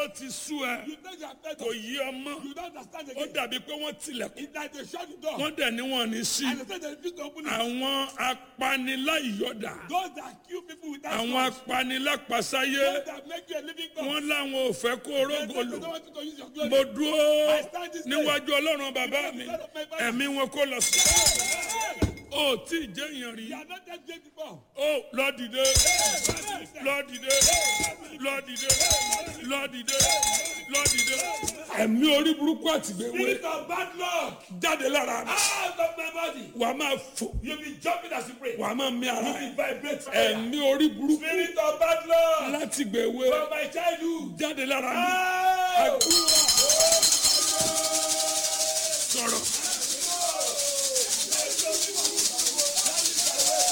ó ti sú ẹ You think you are fed kò up. yí ọmọ You don't understand ó again. dàbí pé wọ́n tilẹ̀kùn It's like they shut the door. wọ́n dẹ̀ ní wọn ní sí And they say they refuse to open it. àwọn apaniláyọ̀dà Those that kill people without àwọn cause. apanilápasáyé Those that make you a living God. wọ́n láwọn ò fẹ́ kó They say orógò they lò don't want you to use your glory. mo dúró I stand this day. níwájú ọlọ́run bàbá mi ẹ̀mí wọn kó lọ sí ó tí ì jẹ́ èèyàn rí You are not that great before. ó lọ dìde lọ dìde lọ dìde lọ dìde lọ dìde ẹ̀mí orí burúkú àtìgbèwé Spirit of bad luck. jáde lára mi Out of my body. wà á máa fò You'll be jumping as you pray. wà á máa mí ara You ẹ̀ will vibrate. ẹ̀mí orí burúkú Spirit of bad luck. láti gbèwé From my childhood. jáde lára mi Out. àdúrà sọ̀rọ̀